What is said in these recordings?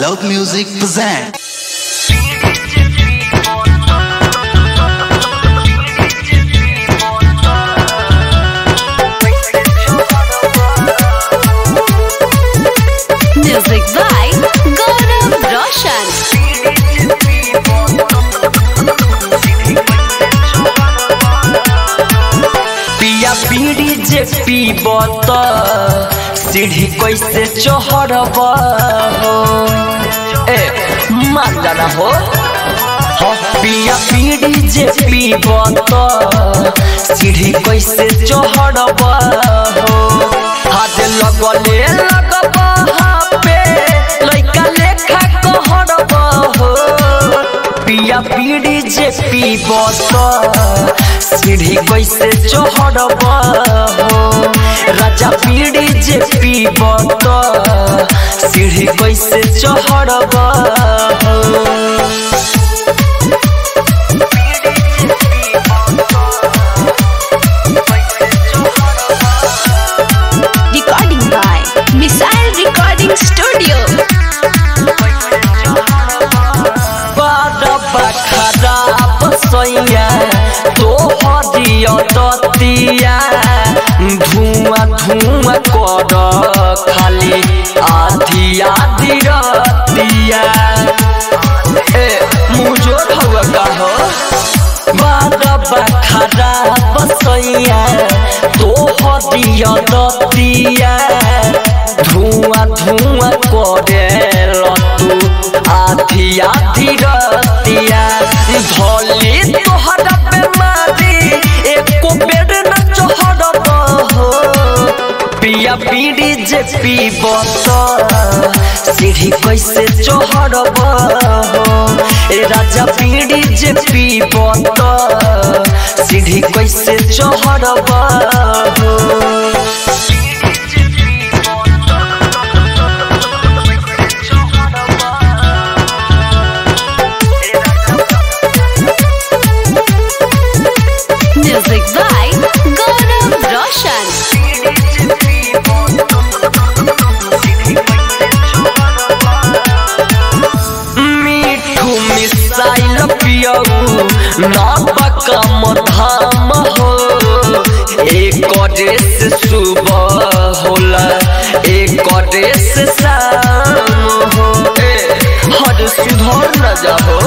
Loud Music present. Music by Gaurav Roshan. पिया पीड़ी जे पीब त सीढ़ी कैसे चढ़ब हो ए मान जाना हो हो पिया पीड़ी जे पीब त सीढ़ी कैसे चढ़ब हो हाथ लगले लगब हाँ पे लइका लेखा कहरब हो पिया पीड़ी जे पीब त सीढ़ी कैसे चढ़ब हो राजा पीड़ी जे पीब त सीढ़ी कैसे चढ़ब हो Recording by Missile Recording Studio. बारबा खराब सैया तो हरिय दतिया धुआं धुआं कर खाली आधी आधी रतिया ए मुझो हवा का हो बारबा खराब सैया तो हरिय दतिया धुआं धुआं करे तू आधी आधी रतिया धोली तोहरा बेमारी एको बेर न चढ़ब हो पिया पीड़ी जे पीब त सीढ़ी कैसे चढ़ब हो ए राजा पीड़ी जे पीब त सीढ़ी कैसे चढ़ब हो Music by Gaurav Roshan. मीठू मिसाइल पियऊ नापक धाम हो एक ड्रेस सुबह होला एक ड्रेस शाम हो ए, हर सुधर न जाहो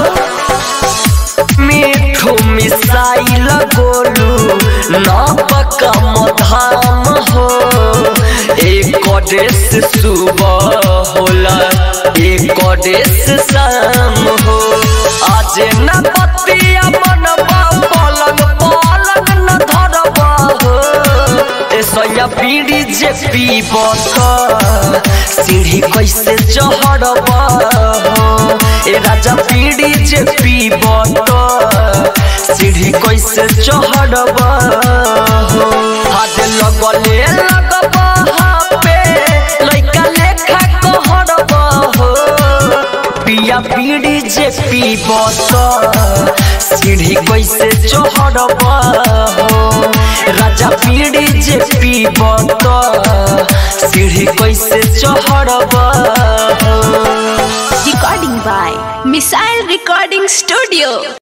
मीठू मिसाइल गोलू नापक धाम हो एक ड्रेस सुबह होला एक ड्रेस शाम हो आज न पतिया बनबा पलंग पलंग न धरबा हो ए सैया पीड़ी जे पीब त सीढ़ी कैसे चढ़ब हो ए राजा पीड़ी जे पीब त सीढ़ी कैसे चढ़ब हो हाथ लगले लगब हाँ पे लइका लेखा कहरब हो पिया पीड़ी जे पीब त सीढ़ी कैसे चढ़ब हो राजा पीड़ी जे पीब त सीढ़ी कैसे चढ़ब हो Recording by Missile Recording Studio.